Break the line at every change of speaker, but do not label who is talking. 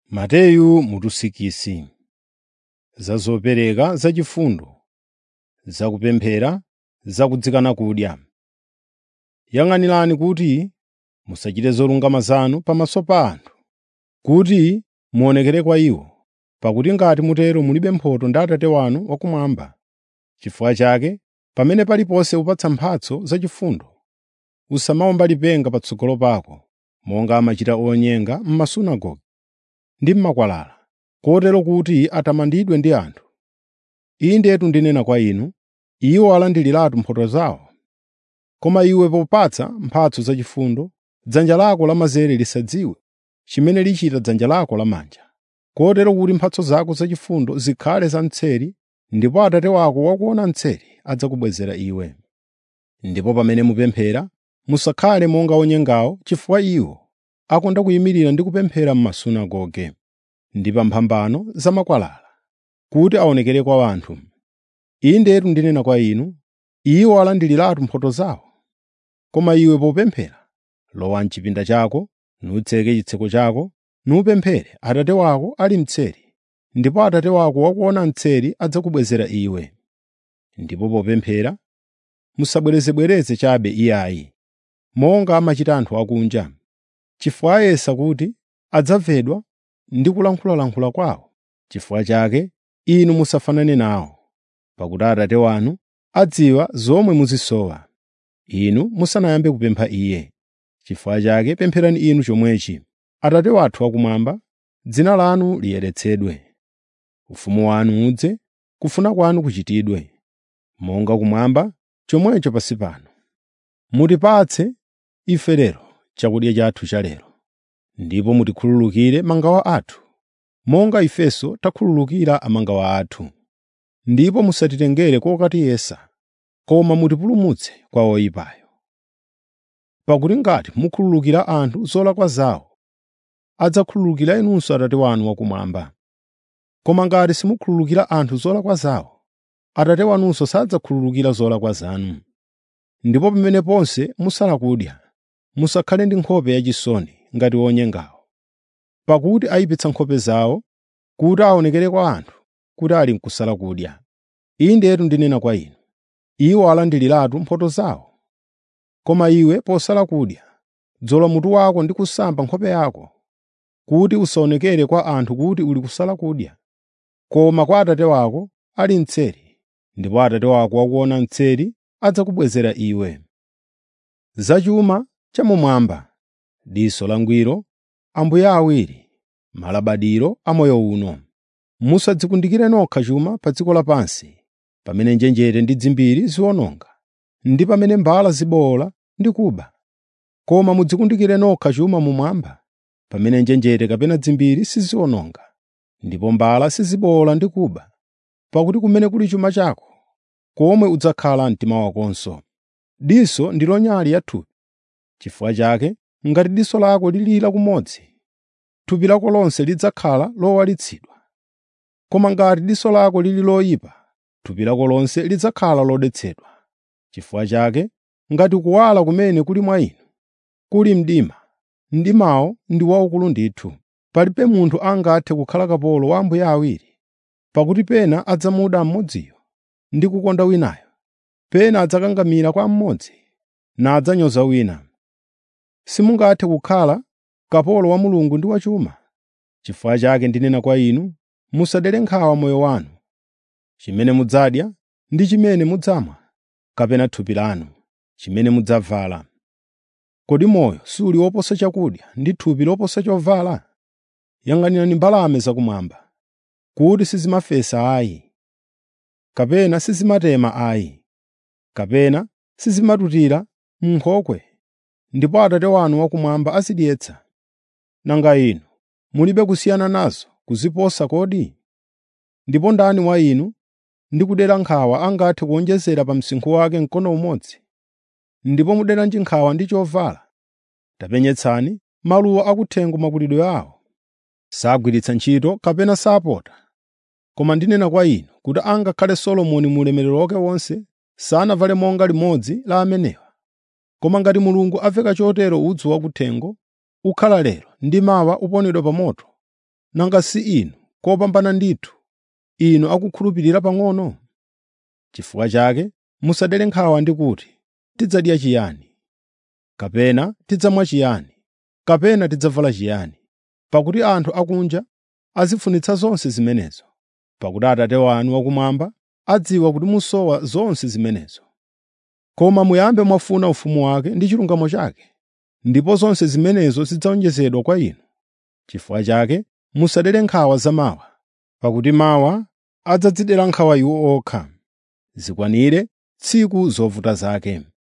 Mateyu mutusikisi za zopereka zachifundo, zakupemphera, zakudzikana kudya. Yang'anirani kuti musachite zolungama zanu pamaso pa anthu, kuti muonekere kwa iwo, pakuti ngati mutero mulibe mphotho ndi Atate wanu wakumwamba. Chifukwa chake, pamene paliponse upatsa mphatso zachifundo, usamawomba lipenga patsogolo pako, monga amachita onyenga m'masunagoge ndi m'makwalala, kotero kuti atamandidwe ndi anthu. Indetu ndinena kwa inu, iwo alandiriratu mphotho zawo. Koma iwe popatsa mphatso zachifundo, dzanja lako lamanzere lisadziwe chimene lichita dzanja lako lamanja, kotero kuti mphatso zako zachifundo zikhale zamtseri, ndipo Atate wako wakuona mtseri adzakubwezera iwe. Ndipo pamene mupemphera, musakhale monga onyengawo chifukwa iwo akonda kuyimirira ndi kupemphera m'masunagoge ndi pa mphambano za makwalala, kuti aonekere kwa anthu. Indetu ndinena kwa inu, iwo alandiriratu mphotho zawo. Koma iwe popemphera, lowa m'chipinda chako, nutseke chitseko chako, nupemphere Atate wako ali mtseri, ndipo Atate wako wakuona mtseri adzakubwezera iwe. Ndipo popemphera, musabwerezebwereze chabe iyayi, monga amachita anthu akunja, chifukwa ayesa kuti adzamvedwa ndi kulankhulalankhula kwawo. Chifukwa chake, inu musafanane nawo, pakuti Atate wanu adziwa zomwe muzisowa, inu musanayambe kupempha Iye. Chifukwa chake pempherani inu chomwechi: Atate wathu wakumwamba, dzina lanu liyeretsedwe. Ufumu wanu udze, kufuna kwanu kuchitidwe, monga kumwamba chomwecho pansi pano. Mutipatse ife lero chakudya chathu cha lero, ndipo mutikhululukire mangawa athu, monga ifenso takhululukira amangawa athu. Ndipo musatitengere kokatiyesa, koma mutipulumutse kwa oyipayo. Pakuti ngati mukhululukira anthu zolakwa zawo, adzakhululukira inunso Atate wanu wakumwamba. Koma ngati simukhululukira anthu zolakwa zawo, Atate wanunso sadzakhululukira zolakwa zanu. Ndipo pamene ponse musala kudya, musakhale ndi nkhope yachisoni ngati onyengawo, pakuti ayipitsa nkhope zawo kuti aonekere kwa anthu kuti ali n'kusala kudya. Indetu ndinena kwa inu, iwo alandiriratu mphotho zawo. Koma iwe posala kudya, dzola mutu wako ndi kusamba nkhope yako, kuti usaonekere kwa anthu kuti uli kusala kudya, koma kwa Atate wako ali mtseri, ndipo Atate wako wakuona mtseri adzakubwezera iwe. Zachuma chamumwamba, diso langwiro, ambuye awiri, malabadiro a moyo uno. Musadzikundikire nokha chuma pa dziko lapansi, pamene njenjete ndi dzimbiri ziwononga, ndi pamene mbala zibowola ndi kuba. Koma mudzikundikire nokha chuma mumwamba, pamene njenjete kapena dzimbiri siziwononga, ndipo mbala sizibowola ndi kuba. Pakuti kumene kuli chuma chako, komwe udzakhala mtima wakonso. Diso ndilo nyali ya thupi. Chifukwa chake, ngati diso lako lili lakumodzi, thupi lako lonse lidzakhala lowalitsidwa. Koma ngati diso lako lili loyipa, thupi lako lonse lidzakhala lodetsedwa. Chifukwa chake, ngati kuwala kumene kuli mwa inu kuli mdima, mdimawo ndi waukulu ndithu. Palibe munthu angathe kukhala kapolo wa ambuye awiri, pakuti pena adzamuda mmodziyo ndi kukonda winayo, pena adzakangamira kwa mmodzi nadzanyoza wina. Simungathe kukhala kapolo wa Mulungu ndi wachuma. Chifukwa chake ndinena kwa inu, musadere nkhawa moyo wanu, chimene mudzadya ndi chimene mudzamwa, kapena thupi lanu, chimene mudzavala. Kodi moyo suli woposa chakudya ndi thupi loposa chovala? Yang'anirani mbalame zakumwamba, kuti sizimafesa ayi, kapena sizimatema ayi, kapena sizimatutira m'nkhokwe, ndipo Atate wanu wakumwamba azidyetsa. Nanga inu mulibe kusiyana nazo kuziposa kodi? Ndipo ndani wa inu ndi kudera nkhawa angathe kuwonjezera pa msinkhu wake mkono umodzi? Ndipo muderanji nkhawa ndi chovala? Tapenyetsani maluwa akuthengo makulidwe awo. Sagwiritsa ntchito kapena sapota. Koma ndinena kwa inu kuti angakhale Solomoni mu ulemerero wake wonse sanavale monga limodzi la amenewa. Koma ngati Mulungu aveka chotero udzu wakuthengo, ukhala lero ndi mawa uponedwa pa moto, nanga si inu kopambana ndithu, inu akukhulupirira pang'ono? Chifukwa chake musadere nkhawa ndi kuti, ‘Tidzadya chiyani?’ kapena ‘Tidzamwa chiyani?’ kapena ‘Tidzavala chiyani?’ Pakuti anthu akunja azifunitsa zonse zimenezo. Pakuti Atate wanu wakumwamba adziwa kuti musowa zonse zimenezo. Koma muyambe mwafuna ufumu wake ndi chilungamo chake, ndipo zonse zimenezo zidzawonjezedwa kwa inu. Chifukwa chake musadere nkhawa za mawa, pakuti mawa adzadzidera nkhawa iwo okha. Zikwanire tsiku zovuta zake.